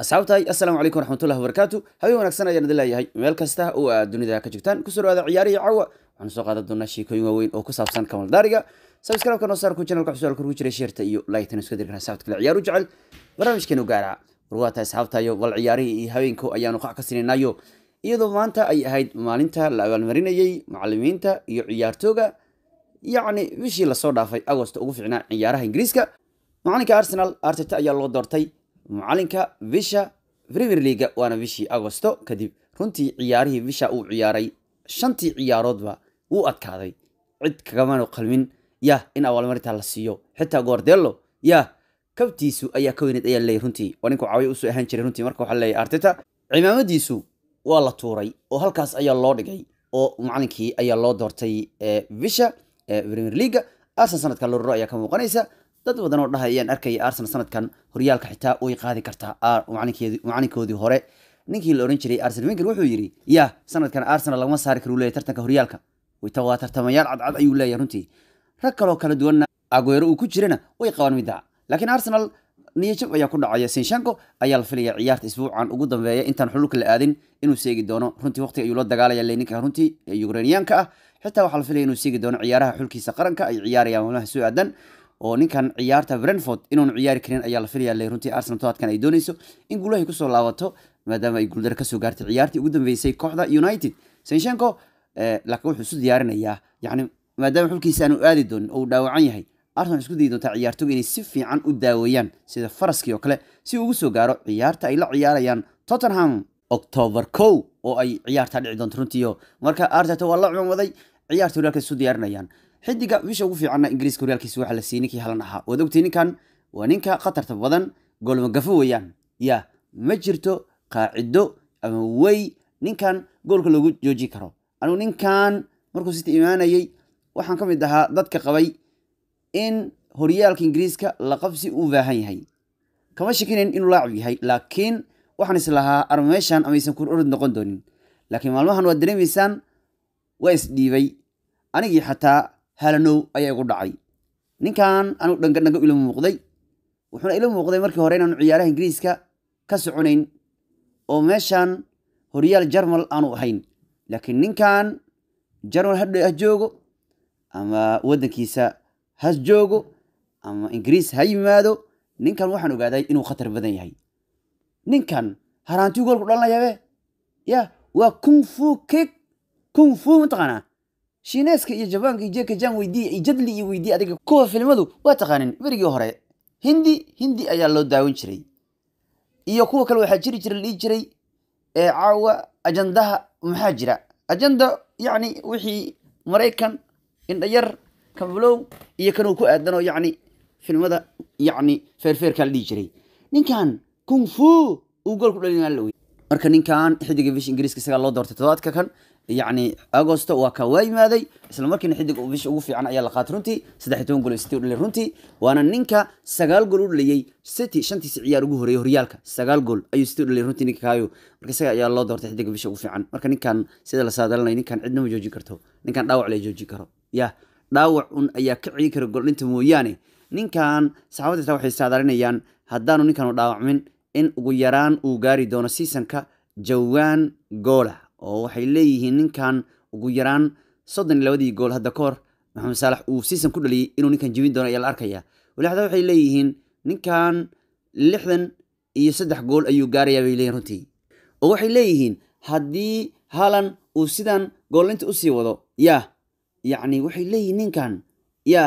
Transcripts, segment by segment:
asxaabtahay assalaamu calaykum waraxmatullahi wabarakaatu habeen wanaagsan ayaan idin leeyahay meel kasta oo aad dunida ka joogtaan kusoo dhawaada ciyaarihii cawa waxaanu soo qaadan doonaa sheekooyin waaweyn oo ku saabsan kamaldaariga sabskraibka noo saar ku channelka xusual kurgu jiray sheerta iyo laaytan isku dirkan asxaabta kale ciyaaru jecel barnaamijkeenu gaara war waa tahay asxaabtayo bal ciyaarihii iyo habeenko ayaanu qac ka sinaynayo iyadoo maanta ay ahayd maalinta la abaalmarinayey macalimiinta iyo ciyaartooga yacni bishii lasoo dhaafay agosto ugu fiicnaa ciyaaraha ingiriiska macalinka arsenal arteta ayaa loo doortay macalinka bisha premier leaga waana bishii agosto kadib runtii ciyaarihii bisha uu ciyaaray shantii ciyaaroodba wuu adkaaday cid kagamanu qalmin yah in abaalmarinta la siiyo xitaa goordelo yah kabtiisu ayaa ka weyneed ayaa leeyay runtii waa ninku caawiya usoo ahaan jiray runtii marka waxaa leeyahy arteta cimaamadiisu waa la tuuray oo halkaas ayaa loo dhigay oo macalinkii ayaa loo doortay bisha premier leaga arsenal sanadkan lororo ayaa ka muuqanaysa dad badan oo dhahay ayaan arkaya arsenal sanadkan horyaalka xitaa way qaadi kartaa macalinkoodii hore ninkii la oran jiray arsenal wenger wuxuu yidhi yah sanadkan arsenal lagama saari karo leeyahy tartanka horyaalka waa tartamayaal cadcad ayuu leeyahay runtii rag kaloo kala duwanna aguero uu ku jirana way qabaan midda laakiin arsenal niyajab ayaa ku dhacaya sinshanko ayaa la filaya ciyaarta isbuucan ugu dambeeya intaan xululka la aadin inuu seegi doono runtii waqtiga ayuu la dagaalaya leninka runtii ukrainiyaanka ah xitaa waxaa la filaya inuu seegi doono ciyaaraha xulkiisa qaranka ay ciyaarayaan maalmaha soo aadan oo ninkan ciyaarta brentford inuunu ciyaari karin ayaa la filaya le runtii arsenal toadkan ay dooneyso in guulahay kusoo laabato maadaama ay guuldaro kasoo gaartay ciyaartii ugu dambeysay kooxda united sinshanko laakiin wuxuu isu diyaarinayaa yani maadaama xulkiisa aanu aadi doonin oo uu dhaawacan yahay arsenal isku dayi doontaa ciyaartoga inay si fiican u daaweeyaan sida faraskii oo kale si uu ugu soo gaaro ciyaarta ay la ciyaarayaan tottenham october kow oo ay ciyaartaa dhici doonto runtiio marka arteta waa la cumamaday ciyaarta horyaalka isu diyaarinayaan xidiga bisha ugu fiicanna ingiriiska horyaalkiisa waxaa la siiyey ninkii halan ahaa waad ogtay ninkan waa ninka khatarta badan goolmagafo weeyaan ya ma jirto qaacido ama wey ninkan goolka loogu jooji karo anigu ninkan markuu sita imaanayey waxaan ka mid ahaa dadka qabay in horyaalka ingiriiska laqabsi uu baahan yahay kama shakinayn inuu laacib yahay laakiin waxaan islahaa armeeshan amaysan kur orod noqon doonin laakiin maalmahan waad dareemaysaan waa isdhiibay anigii xataa halanow ayaa igu dhacay ninkan anigu dhangadhango ila muuqday wuxuuna ila muuqday markii hore inaanu ciyaaraha ingiriiska ka soconayn oo meeshan horyaal jarmal aanu ahayn laakiin ninkan jarmal ha joogo ama waddankiisa has joogo ama ingiriis ha yimaado ninkan waxaan ogaaday inuu khatar badan yahay ninkan haraantiu goolku dhalanayabe ya waa kung fu kik kung fu mataqaanaa shiineeska iyo jabaanka iyo jeka jan weydiiya iyo jadli iyo weydiiya adiga kuwa filmadu waa taqaanin berigii hore hindi hindi ayaa loo daawan jiray iyo kuwa kale waxaa jiri jira la dhihi jiray ee caawa ajandaha maxaa jira ajanda yacni wixii maraykan indhayar kablow iyo kanuu ku aadanoo yacni filmada yacni feerfeerkaa la dhihi jiray ninkan kung fu uu gool ku dhalin la wey marka ninkan xidiga bisha ingiriiska isagaa loo doortay todobaadka kan yacni agosto waa ka waa yimaaday isla markiina xidig bisha ugu fiican ayaa la qaatay runtii saddex iyo toban gool city u dhalay runtii waana ninka sagaal gool u dhaliyey city shantiisi ciyaar ugu horeeyay horyaalka sagaal gool ayuu city u dhalay runtii ninka kaayo marka isaga ayaa loo doortay xidiga bisha ugu fiican marka ninkan sida la saadalanaya ninkan cidna ma joojin karto ninkan dhaawac la joojin karo yah dhaawac un ayaa ka cigi kara goldhinta mooyaane ninkan saxaabada xitaa waxay saadalinayaan haddaanu ninkanu dhaawacmin in ugu yaraan uu gaari doono seasonka jawaan goola oo waxay leeyihiin ninkan ugu yaraan soddon iyo labadii gool hadda ka hor maxamed saalax uu season ku dhaliyey inuu ninkan jebin doono ayaa la arkaya wali hadaa waxay leeyihiin ninkan lixdan iyo saddex gool ayuu gaarayaa bay leeyihin runtii oo waxay leeyihiin haddii haalan uu sidan goolinta usii wado yah yacni waxay leeyihiin ninkan yah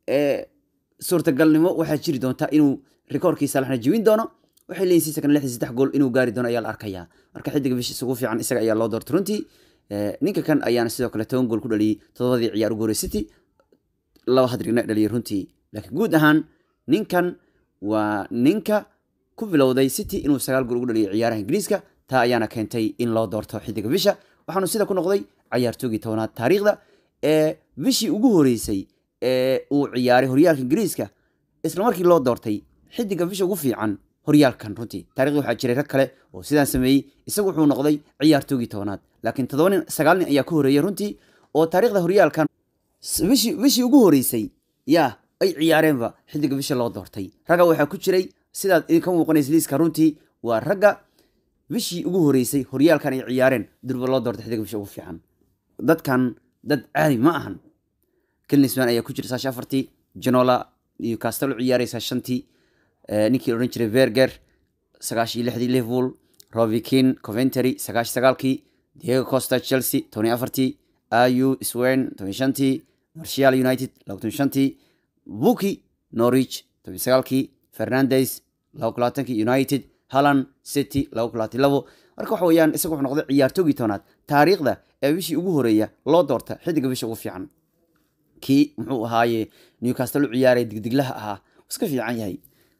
suurtagalnimo waxaa jiri doontaa inuu rikoorkii saalaxna jebin doono waxay leeyihin sisakan lixdan saddex gool inuu gaari doono ayaa la arkaya marka xidiga bishiisa ugu fiican isaga ayaa loo doortay runtii ninka kan ayaana sidoo kale toban gool ku dhaliyey todobadii ciyaar ugu horey city laba hadrigna dhaliyay runtii laakiin guud ahaan ninkan waa ninka ku bilowday city inuu sagaal gool ugu dhaliyay ciyaaraha ingiriiska taa ayaana keentay in loo doorto xidiga bisha waxaanu sida ku noqday cayaartoogii tobanaad taariikhda ee bishii ugu horeysay ee uu ciyaaray horyaalka ingiriiska isla markii loo doortay xidiga bisha ugu fiican horyaalkan runtii taarikhda waxaa jiray rag kale oo sidaan sameeyey isagu wuxuu noqday ciyaartoogii tobanaad laakiin toddoba nin sagaal nin ayaa ku horeeyay runtii oo taarikhda horyaalkan bishii bishii ugu horeysay yaa ay ciyaareenba xidiga bisha loo doortay ragga waxaa ku jiray sidaad idinka muuqanaysa liiska runtii waa ragga bishii ugu horeysay horyaalkan ay ciyaareen durba loo doortay xidiga bisha ugu fiican dadkan dad caadi ma ahan kilnisman ayaa ku jira saashi afartii janola iyo castelo ciyaaraysaa shantii ninkii odhan jiray verger sagaashii lixdii liverpool rovikin coventry sagaashi sagaalkii diego costa chelsea tony afartii ayu swen toban shantii marshal united labaatan shantii buki norwich toban sagaalkii fernandes laba kulaatankii united halland city laba kulaatan labo marka waxa weeyaan isaga wuxuu noqday ciyaartoogii toonaad taariikhda ee bishii ugu horeeya loo doorta xidiga bisha ugu fiican kii muxuu ahaaye newcastle u ciyaaray digdiglaha ahaa iska fiican yahay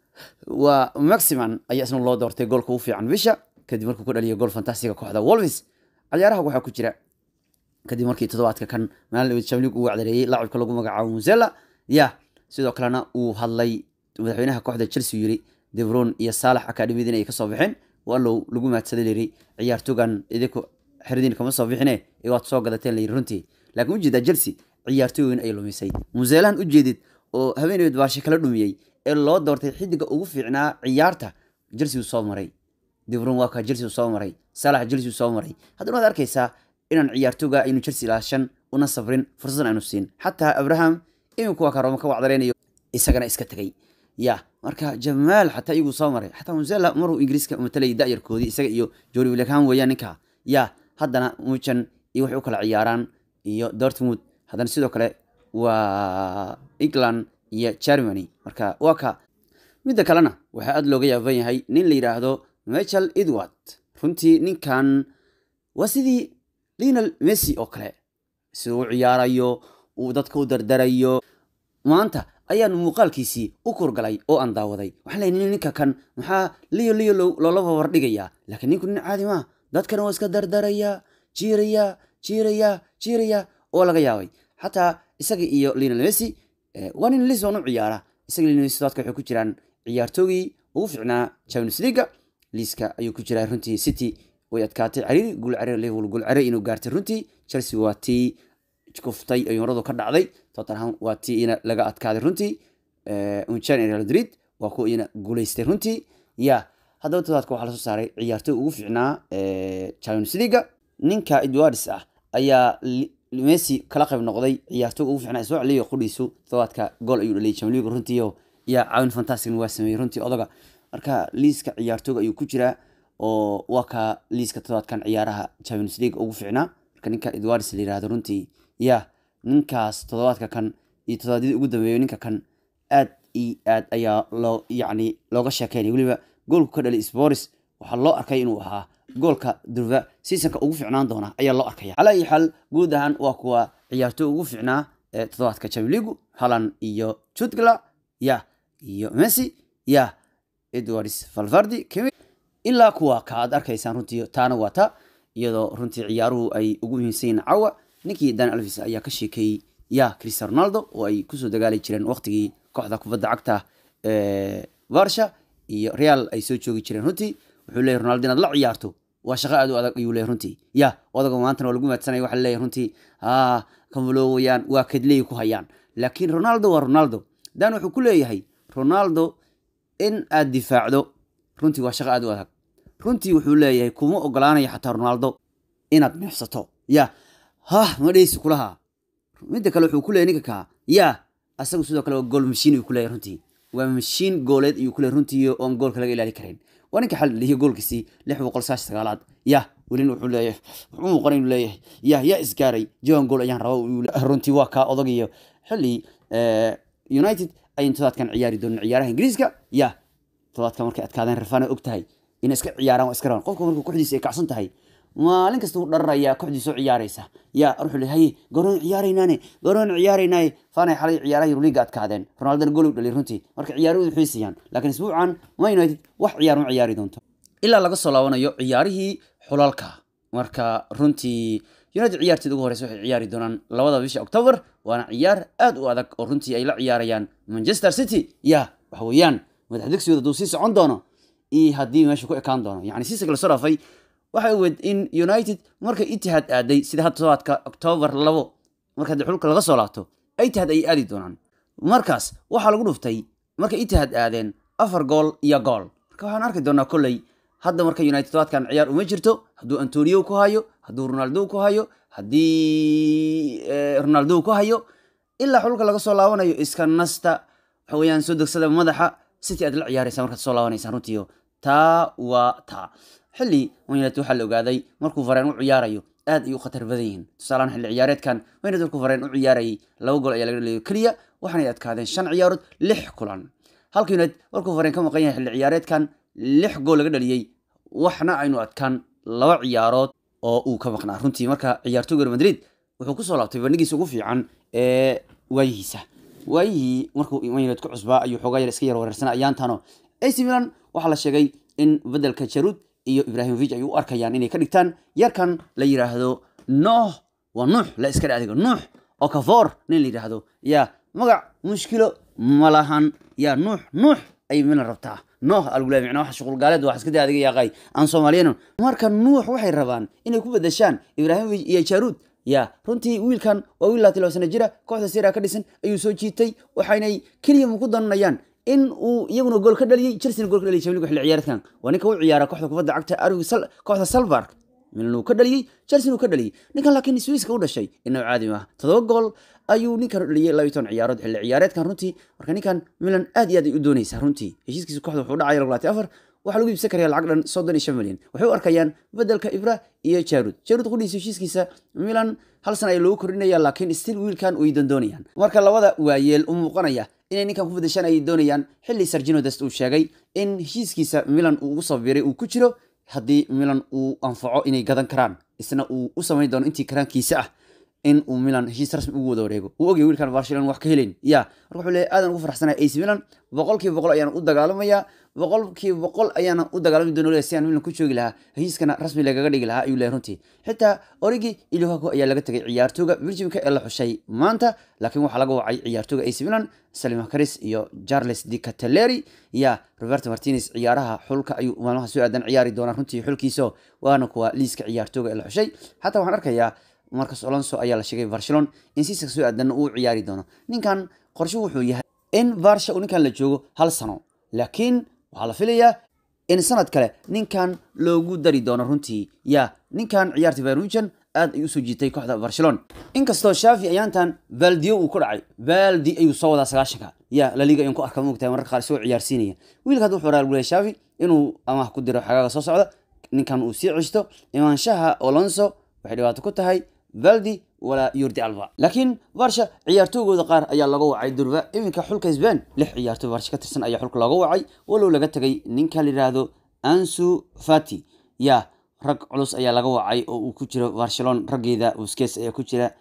waa maximan ayaa isna loo doortay goolka ugu fiican bisha kadib markuu ku dhaliyo gool fantastiga kooxda wolves ciyaaraha waxaa ku jira kadib markii toddobaadka kan maalin chamlig uu wacdareeyey laacibka lagu magacaabo musella ya sidoo kalena uu hadlay madaxweynaha kooxda chelsea yiri debron iyo saalax akademiyadiin ay kasoo baxeen wallow lagu maadsaday layiri ciyaartoogan idinku xeridiin kama soo bixine waad soo gadateen layiri runtii laakiin ujeedaa chelsea ciyaartooyin ay lumisay museelahan ujeedid oo haweeneyd baashe kala dhumiyey ee loo doortay xidiga ugu fiicnaa ciyaarta chelsea uu soo maray debron waa ka chelsea uu soo maray saalax chelsea uu soo maray haddana waad arkaysaa inaan ciyaartooga aynu chelsea ilaashan una sabrin fursadan aynu siin xataa abraham iminku waa ka rooma ka wacdareynayo isagana iska tegay ya marka jamaal xataa iyagu soo maray xataa musela maruu ingiriiska matalayay da'yarkoodii isaga iyo jori william weeyaan ninka ya haddana mujan iyo waxay u kala ciyaaraan iyo dortmund haddana sidoo kale waa england iyo germany marka waa ka midda kalena waxaa aada looga yaaban yahay nin la yidhaahdo michel edward runtii ninkan waa sidii linal messi oo kale siduu u ciyaarayo uu dadka u dardarayo maanta ayaan muuqaalkiisii u kurgalay oo aan daawaday waxaan leeyahay ninka kan maxaa liyo liyo loola babardhigayaa laakiin ninku nin caadi maa dadkana waa iska dardarayaa jiiraya jiiraya jiiraya oo laga yaabay xataa isaga iyo linal messi waa nin lisbon u ciyaara isaga linal messi dadka waxay ku jiraan ciyaartoogii ugu fiicnaa champions leaga liiska ayuu ku jiraa runtii city way adkaatay cariiri guul cariir liverpool guul cariir inuu gaartay runtii chelsea waa tii kuftay ay horadu ka dhacday tottenham waa tii ina laga adkaaday runtii unchan real madrid waa kuwa ina guuleystay runtii ya haddaba todobaadka waxaa lasoo saaray ciyaartoy ugu fiicnaa champions leaga ninka edwards ah ayaa messi kala qayb noqday ciyaartoy ugu fiicnaa isoo celiyo qudhiisu todobaadka gool ayuu dhaliyay champions league runtii ya caawin fantastic waa sameeyey runtii odaga marka liiska ciyaartooga ayuu ku jiraa oo waa ka liiska todobaadkan ciyaaraha champions league ugu fiicnaa marka ninka edwards la yirahdo runtii ya ninkaas toddobaadka kan iyo toddobaadyadii ugu dambeeyay ninka kan aad iyo aad ayaa loo yacni looga sheekeynay weliba goolku ka dhalay sporis waxaa loo arkay inuu ahaa goolka durba seasonka ugu fiicnaan doona ayaa loo arkaya calaa iyo xaal guud ahaan waa kuwa ciyaartooy ugu fiicnaa ee toddobaadka champions league halan iyo jutgla ya iyo messi ya edwards valvardi ilaa kuwa ka aad arkaysaan runtii taana waa ta iyadoo runtii ciyaaruhu ay ugu muhiimsan yihiin cawa ninkii dan alvis ayaa ka sheekeeyey ya cristiano ronaldo oo ay kusoo dagaali jireen waqtigii kooxda kubadda cagta varsha iyo real ay soo joogi jireen runtii wuxuu leeyahy ronaldo inaad la ciyaarto waa shaqo aad u adag ayuu leeyahy runtii ya odaga maantana waa lagu maadsanaya waxa leeyahy runtii ah kamalo weyaan waa kadleey ku hayaan laakiin ronaldo waa ronaldo dan wuxuu ku leeyahay ronaldo in aad difaacdo runtii waa shaqo aad u adag runtii wuxuu leeyahay kuma ogolaanayo xataa ronaldo inaad neefsato ya hah ma dheysi kulaha midda kale wuxuu ku leeyahy ninka kaa ya asagu sidoo kale waa gool mashiin ayuu ku leeyahy runtii waa mashiin gooleed ayuu ku leeyahy runtii oon goolka laga ilaali karayn waa ninka xal lihiyo goolkiisii lix boqol saash sagaalaad ya welina wuxuu leeyahay wuxuu muuqan inuu leeyahay ya yaa isgaaray jawan gool ayaan raba runtii waa kaa odagiyo xilli united ayaan todobaadkan ciyaari doonin ciyaaraha ingiriiska ya todobaadka markay adkaadeen rafana og tahay inay iska ciyaaraan waa iska rabaan qofka markuu kooxdiisa ay kacsan tahay maalin kasta uu dhararayaa kooxdii soo ciyaaraysa yaa wuxuu le haye garoon ciyaaraynaane garoon ciyaaraynaaye faanay xalay ciyaaraha yuruliga adkaadeen ronaldana gool u dhalay runtii marka ciyaarahoodu xiisayaan laakiin isbuucan ma united wax ciyaar ma ciyaari doonto ilaa laga soo laabanayo ciyaarihii xulalka marka runtii united ciyaarteed ugu horeysa waxay ciyaari doonaan labada bisha october waana ciyaar aad u adag oo runtii ay la ciyaarayaan manchester city ya waxa weeyaan madaxdegsigooda hadduu sii socon doono iyo haddii meesha ku ekaan doono yani siisaka lasoo dhaafay waxay ogeed in united markay itihaad aaday sida hadda todobaadka october labo marka haddii xulka laga soo laabto itihaad ayay aadi doonaan markaas waxaa lagu dhuftay markay itihaad aadeen afar gool iyo gool marka waxaan arki doonaa kolley hadda marka united todobaadkan ciyaar uma jirto hadduu antonio ku hayo hadduu ronaldo ku hayo haddii ronaldo ku hayo ilaa xulka laga soo laabanayo iska nasta waxa weeyaan soo degsada madaxa city aad la ciyaaraysa markaad soo laabanaysa runtiio taa waa taa xilli united waxaa la ogaaday markuu fareen u ciyaarayo aad ay u khatar badan yihiin tusaalahaan xilli ciyaareedkan united markuu fareen u ciyaarayay laba gool ayaa laga dhaliyo keliya waxaanay adkaadeen shan ciyaarood lix kulan halka united markuu fareen ka maqan yahay xilli ciyaareedkan lix gool laga dhaliyey waxna aynu adkaan laba ciyaarood oo uu ka maqnaa runtii marka ciyaartooyga madrid wuxuu kusoo laabtay bandhigiisa ugu fiican ee waayihiisa waayihii markuu united ku cusbaa ayuu xoogaa yar iska yar wareersana ayaantano ac milan waxaa la sheegay in bedelka jarud iyo ibrahimovic ay u arkayaan inay ka dhigtaan yarkan la yiraahdo nooh waa nuux la iska dhe adiga nuux oo kafoor nin la yidhaahdo yaa magac mushkilo malahan yaa nuux nuux ay milan rabtaa nooh algula micna wax shuqul gaaleed wax iska daa adiga yaaqay aan soomaaliyano marka nuux waxay rabaan inay ku bedeshaan ibrahimovic iyo jarud ya runtii wiilkan waa wiil laati laba sana jira kooxda sira ka dhisan ayuu soo jiitay waxaynay keliya ku dananayaan in uu iyaguna gool ka dhaliyey chelsea gool ka dhaliyay champions xilli ciyaareedkan waa ninka u ciyaara kooxda kubadda cagta arwi kooxda salbark milan uu ka dhaliyey chelsea uu ka dhaliyey ninkan laakiin swiiska u dhashay inuu caadi maaha todoba gool ayuu ninkan u dhaliyey laba iyo toban ciyaarood xilli ciyaareedkan runtii marka ninkan milan aad iyo aad ay u doonaysaa runtii heshiiskiisa kooxda wuxuu dhacaya labaati afar waxaa lagu iibsan karaya lacag dhan soddon iyo shan milyan waxay u arkayaan bedelka ibra iyo jarud jarud qudhiisa heshiiskiisa milan hal sana ayaa loogu kordhinaya laakiin stil wiilkan way dandoonayaan marka labada waayeel u muuqanaya inay ninkan ku bedeshaan ayay doonayaan xilli sargino dest uu sheegay in heshiiskiisa milan uu ugu sabiray uu ku jiro haddii milan uu anfaco inay gadan karaan isna uu u samayn doono intii karaankiisa ah in uu milan heshiis rasmi ugu wada wareego uu ogay wiilkan barcelona wax ka helayn ya marka wuxuu leeyahay aadan ugu farxsanaya ac milan boqolkiiba boqol ayaan u dagaalamayaa boqolkiiba boqol ayaana u dagaalami doona si aan milan ku joogi lahaa heshiiskana rasmi lagaga dhigi lahaa ayuu leeyahay runtii xitaa origi iluhako ayaa laga tegay ciyaartooga belgiumka ee la xushay maanta laakiin waxaa laga wacay ciyaartooga ac milan salim karis iyo charles di cateleri ya roberto martinez ciyaaraha xulka ayuu maalmaha soo aadan ciyaari doonaa runtii xulkiiso waana kuwa liiska ciyaartooga ee la xushay xataa waxaan arkayaa marcos alonso ayaa la sheegay barcelona in siiska soo aadanna uu ciyaari doono ninkan qorshe wuxuu yahay in barsha uu ninkan la joogo hal sano laakiin waxaa la filayaa in sanad kale ninkan loogu dari doono runtii ya ninkan ciyaarta bayrujan aad ay usoo jiitay kooxda barcelona inkastoo shafi ayaantan valdio uu ku dhacay valdi ayuu soo wadaa sagaashanka ya laliga ayaan ku arka moogtahay mararka qaar isagoo ciyaarsiinaya wiilka hadda wuxuu raalgulaya shafi inuu amaah ku diro xagaaga soo socda ninkan uu sii ceshto imaanshaha alonso waxay dhibaato ku tahay valdi walaa yurdi alba laakiin barsha ciyaartoygooda qaar ayaa laga wacay durba iminka xulka sbain lix ciyaartoy barsha ka tirsan ayaa xulka looga wacay walow laga tegay ninka la yidhaahdo ansu fati ya rag culus ayaa laga wacay oo uu ku jiro barcelona raggeeda busques ayaa ku jira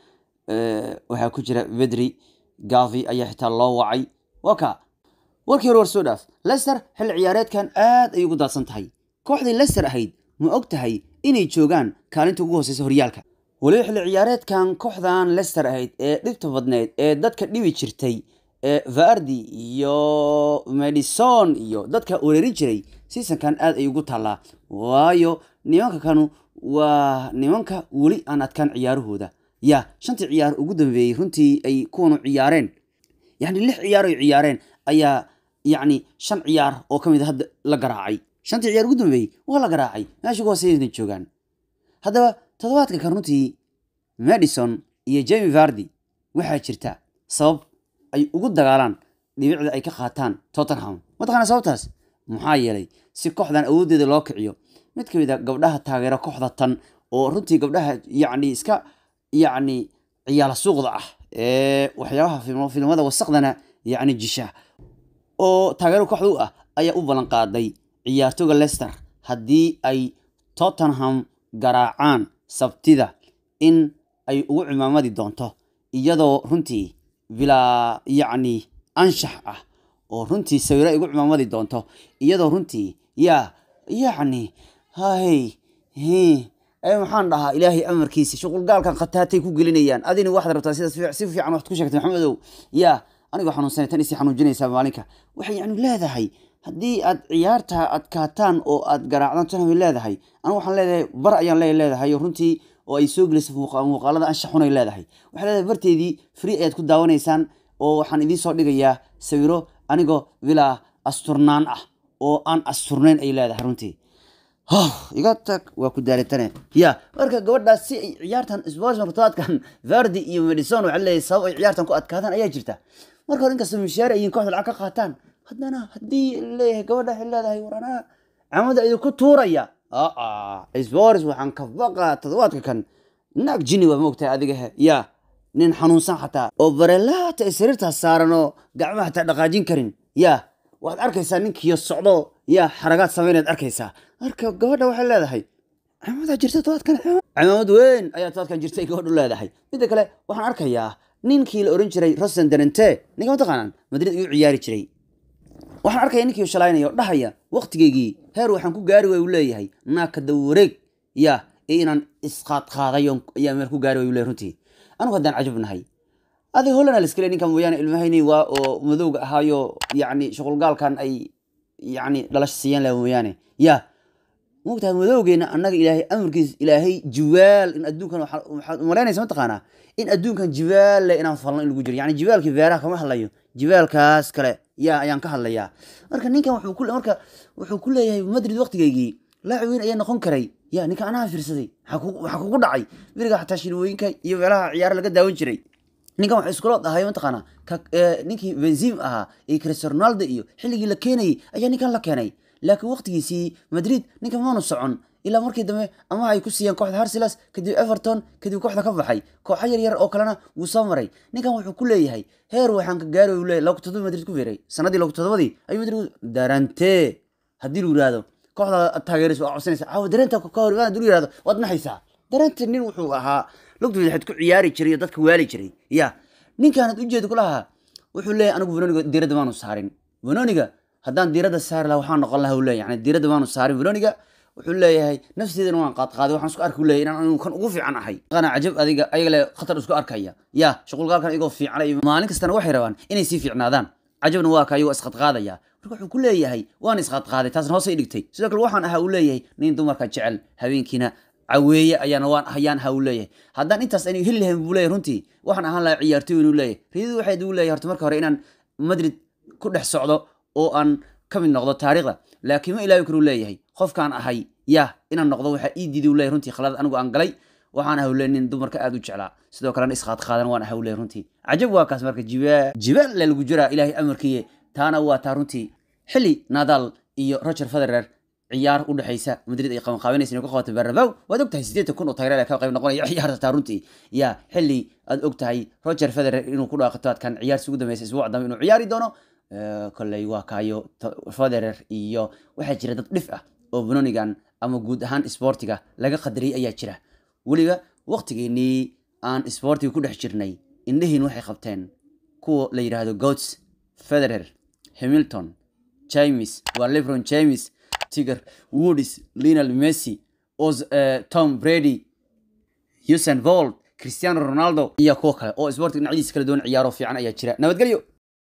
waxaa ku jira vedri gavi ayaa xitaa loo wacay waa ka warkii hore war soo dhaaf lester xilli ciyaareedkan aad ayay ugu daadsan tahay kooxdii lester ahayd ma og tahay inay joogaan kaalinta ugu hooseysa horyaalka weliba xilli ciyaareedkan kooxdan lester ahayd ee dhibta badneyd ee dadka dhibi jirtay ee vardi iyo madison iyo dadka wereeri jiray seasonkan aad ay ugu taallaa waayo nimanka kanu waa nimanka weli aan adkaan ciyaarahooda ya shantii ciyaar ugu dambeeyey runtii ay kuwanu ciyaareen yani lix ciyaar ay ciyaareen ayaa yacni shan ciyaar oo ka mid a hadda la garaacay shantii ciyaar ugu dambeeyey waa la garaacay meesha ugu hooseyna joogaan haddaba toddobaadka kan runtii madison iyo jemi vardi waxaa jirta sabab ay ugu dagaalaan dhibicda ay ka qaataan tottenham mataqaana sababtaas maxaa yeelay si kooxdan awooddeeda loo kiciyo mid ka mid a gabdhaha taageera kooxda tan oo runtii gabdhaha yacni iska yacni ciyaala suuqda ah ee waxyaabaha filmada wasaqdana yacni jisha oo taageero kooxda u ah ayaa u ballan qaaday ciyaartooga lester haddii ay tottenham garaacaan sabtida in ay ugu cimaamadi doonto iyadoo runtii bilaa yacni anshax ah oo runtii sawiro ay ugu cimaamadi doonto iyadoo runtii yaa yacni hay maxaan dhahaa ilaahay amarkiisa shuqulgaalkan khataatay ku gelinayaan adina waxaad rabtaa sidaas si fiican waxaad ku sheegtay maxamedow yaa anigoo xanuunsanay tan isii xanuujinaysaa maalinka waxay yani leedahay haddii aad ciyaarta adkaataan oo aad garaacdaan tottenham leedahay anu waxaan leedahay bar ayaan le leedahay runtii oo ay soo gelisay muuqaalada anshax xun ay leedahay waxay leedahay barteedii free ayaad ku daawanaysaan oo waxaan idiin soo dhigayaa sawiro anigoo bilaa asturnaan ah oo aan asturnayn ay leedahay runtii iga tag waa ku daalitane ya marka gabadhaas si ay ciyaartan sports martoadkan vardi iyo madison waxaa leeyahay sabab ay ciyaartan ku adkaadaan ayaa jirta marka hore inkastoo mishaar ayin kooxda lacag ka qaataan haddana haddii leeyahay gabadha waxay leedahay waranaa camada idinku tuuraya sports waxaan ka baqaa toddobaadka kan naag jini waa moogtahay adiga he ya nin xanuunsan xataa oo barelaata ay sariirtaas saaran oo gacmaha xataa dhaqaajin karin ya waad arkaysaa ninkiyo socdo ya xaragaad samaynaad arkaysaa marka gabadha waxay leedahay cimaamada jirta todobaadkan cimaamad weyn ayaa todobaadkan jirtay gabadhu leedahay midda kale waxaan arkayaa ninkii la oran jiray rosen denente ninka mataqaanaan madrid igu ciyaari jiray waxaan arkaya ninkii shalaynaya oo dhahaya waqtigeygii heer waxaan ku gaari way u leeyahay naaka dawareeg ya iyo inaan isqaadqaaday ayaa meel ku gaari way u leeyahay runtii anigu haddaan cajab nahay adi hollana liskale ninka mooyaane ilmahayni waa oo madowga ahaayo yacni shuqulgaalkan ay yacni dhalasho siiyeen laha mooyaane ya mogtahay madowgeena annaga ilaahay amarkiis ilaahay jiwaal in adduunkan waxaad umalaynaysa mataqaanaa in adduunkan jiwaal le inaan falno in lagu jiro yani jibaalkii beeraha kama hadlayo jibaalkaas kale ya ayaan ka hadlayaa marka ninkan wuxuu ku marka wuxuu ku leeyahay madrid waqtigeygii laacib weyn ayaa noqon karay ya ninka anaha fiirsaday waxaa kugu dhacay beriga xataa shilwooyinka iyo meelaha ciyaara laga daawan jiray ninkan waxa iskulood ahay mataqaana ninkii benzim ahaa iyo cristiano ronaldo iyo xilligii la keenayay ayaa ninkan la keenay laakiin waqtigiisii madrid ninkan maanu socon ilaa markii dambe ama ay ku siiyeen kooxda harsilas kadib everton kadib kooxda ka baxay kooxo yar yar oo kalena wuu soo maray ninkan wuxuu ku leeyahay heer waxaan ka gaari u leeyahay laba todoba madrid ku fiiray sanadii laba todobadii ayuu madrid darante haddii lu yihahdo kooxda taageeraysa waa codsanaysa caawa dareenta ka hor haddii lu yihahdo waad naxaysaa darante nin wuxuu ahaa lugta waxaad ku ciyaari jiray oo dadka waali jiray ya ninkaanad ujeeda ku lahaa wuxuu leeyahay anigu venoniga diiradda maanu saarin venoniga haddaan diiradda saari lahaa waxaan noqon lahaa u leeyahay yani diiradda maanu saarin venoniga wuxuu leeyahay nafteedana waan qaadqaaday waxaan isku arki leeyahay inaan anigu kan ugu fiican ahay qana cajab adiga ayaga le khatar isku arkaya ya shuqulgaalkan igoo fiican iyo maalin kastana waxay rabaan inay sii fiicnaadaan cajabna waa ka ayagoo isqadqaadaya marka wuxuu ku leeyahay waan isqadqaaday taasna hoosay dhigtay sidoo kale waxaan ahaa uu leeyahay nin dumarka jecel habeenkiina caweeye ayaana waan hayaan ha uu leeyahay haddaan intaas aynu heli lahayn buu leeyahay runtii waxaan ahaan lahaa ciyaartoy inuu leeyahay riyadu waxay uu leeyahay horta marka hore inaan madrid ku dhex socdo oo aan ka mid noqdo taariikhda laakiin ma ilaawi karuu leeyahay qofkaan ahay ya inaan noqdo waxaa ii diiday uu leeyahay runtii khalad anigu aan galay waxaan ahaa leeyahay nin dumarka aad u jeclaa sidoo kalena isqaad qaadan waan ahaa leeyahay runtii cajab waa kaas marka jibaal jibaal le lagu jiraa ilaahay amarkiye taana waa taa runtii xilli nadal iyo roger federer ciyaar u dhexaysa madrid ay qabanqaabinaysa inay ku qabato bernabeu waad ogtahay siddeetan kun oo taageer ka qayb noqonaya ciyaarta taa runtii ya xilli aad ogtahay roger federer inuu ku dhaaqato adkan ciyaarsi ugu dambeysa isbuuc dambe inuu ciyaari doono kolley waa kaayo federer iyo waxaa jira dad dhif ah oo benonigan ama guud ahaan sportiga laga qadariyay ayaa jira weliba waqtigeenii aan sportiga ku dhex jirnay indhihiin waxay qabteen kuwa la yidhaahdo goats federer hamilton james waa lebron james tiger woodis linal messi os tom brady usain vold cristiano ronaldo iyo kuwo kale oo sportiga dhinacyadiisa kala duwan ciyaaro fiican ayaa jira nabadgelyo